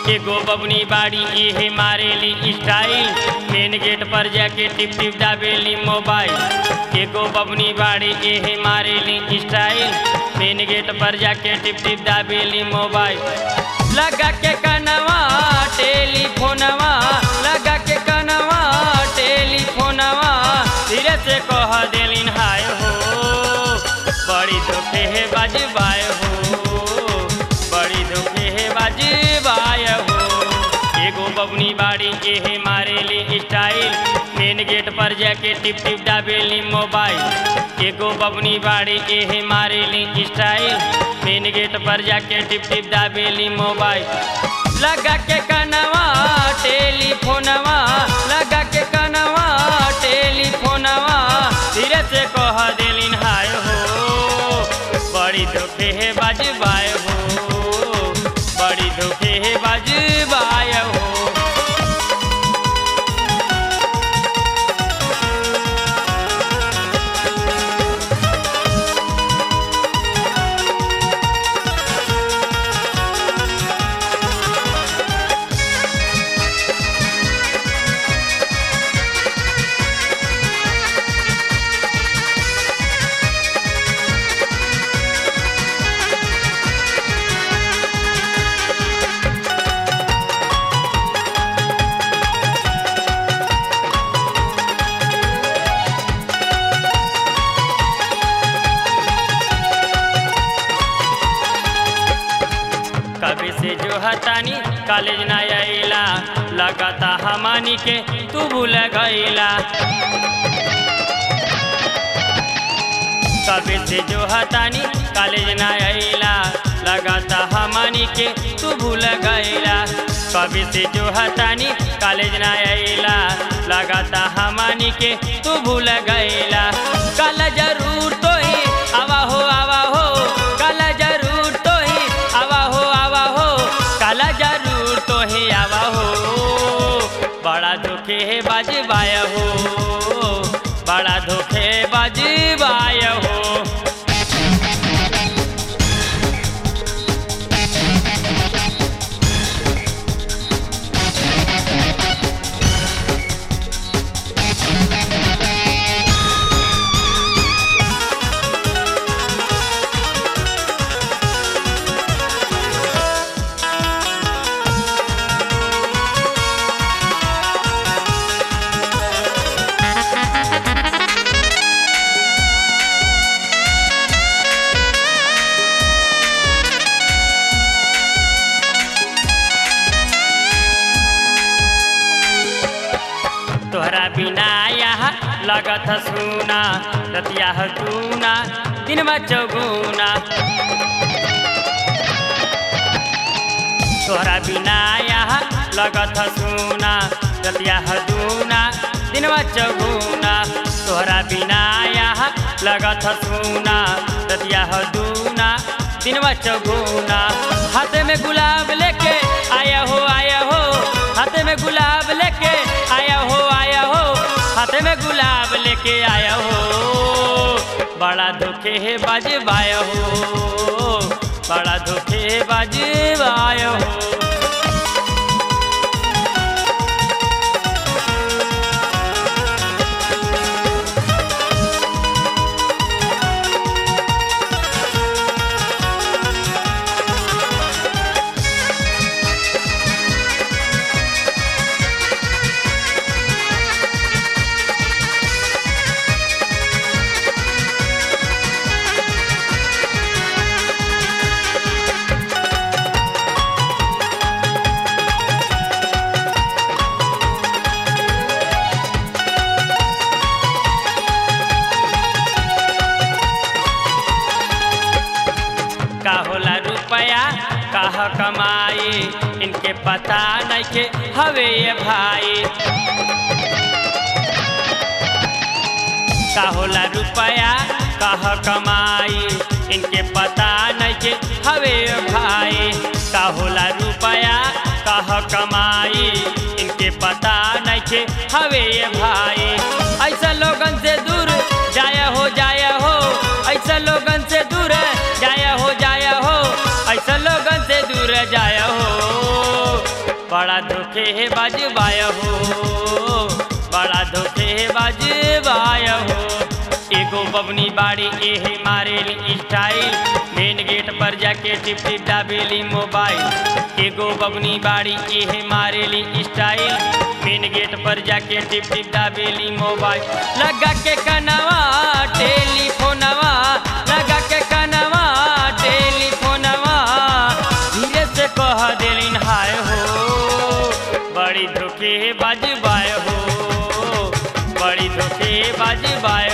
एगो बबनी बाड़ी इहे मारेली स्टाइल मेन गेट पर जाके टिप टिप दाबेली मोबाइल एगो बबनी बाड़ी इहे मारेली स्टाइल मेन गेट पर जाके टिप टिप दाबेली मोबाइल लगा के कनवा टेलीफोनवा लगा के कनवा टेलीफोनवा धीरे से कह देलिन हाय हो बड़ी धोखे है बाजबाय हो बड़ी धोखे है बाजबाय हो एगो बबनी बाड़ी के है मारेली स्टाइल मेन गेट पर जाके टिप टिप दाबेली मोबाइल एगो बबनी बाड़ी के है मारेली स्टाइल मेन गेट पर जाके टिप टिप दाबेली मोबाइल लगा के कनवा टेलीफोनवा लगा के कनवा टेलीफोनवा धीरे से कह देलिन हाय हो बड़ी धोखे है बाजबाय हो बड़ी धोखे है बाजबाय हो कभी से जो हतानी कॉलेज ना आइला लगाता हमानी के तू भूल गईला कभी से जो हतानी कॉलेज ना आइला लगाता हमानी के तू भूल गईला कभी से जो हतानी कॉलेज ना आइला लगाता हमानी के तू भूल गईला कल जरूर तो ही आवा हो आवा हो कल जरूर तो ही आवा हो आवा हो कल जरूर तो ही आवा हो बड़ा धोखे है बाजबाय हो बड़ा धोखे बाजबाय हो तोहरा बिना यहाँ लगत सुना रतिया दूना दिन चौगुना तोहरा बिना यहाँ लगत सुना रतिया दूना दिन चौगुना तोहरा बिना यहाँ लगत सुना रतिया दूना दिन चौगुना हाथ में गुलाब लेके आया हो आया हो हाथ में गुलाब लेके आया हो आया हो हाथ में गुलाब लेके आया हो बड़ा धोखे है बाजबाय हो बड़ा धोखे है बाजबाय हो का होला रुपया कह कमाई इनके पता नहीं के हवे ये भाई का होला रुपया कह कमाई इनके पता नहीं के हवे ये भाई का होला रुपया कह कमाई इनके पता नहीं के हवे ये भाई ऐसा लोगन से दूर जाया हो जाया हो ऐसा लोगन से दूर जाया हो जाया हो ऐसा लोगन से दूर जाया हो धोखे बाजबाय हो बड़ा धोखे बाजबाय हो एगो बबनी बाड़ी एहे मारेली स्टाइल मेन गेट पर जाके टिप टिप दाबेली मोबाइल एगो बबनी बाड़ी एहे मारेली स्टाइल मेन गेट पर जाके टिप टिप दाबेली मोबाइल लगा के कनवा टेलीफोनवा लगा के कनवा टेलीफोनवा धीरे से कह देलिन हाय हो बड़ी धोखे बाजबाय हो बड़ी धोखे बाजबाय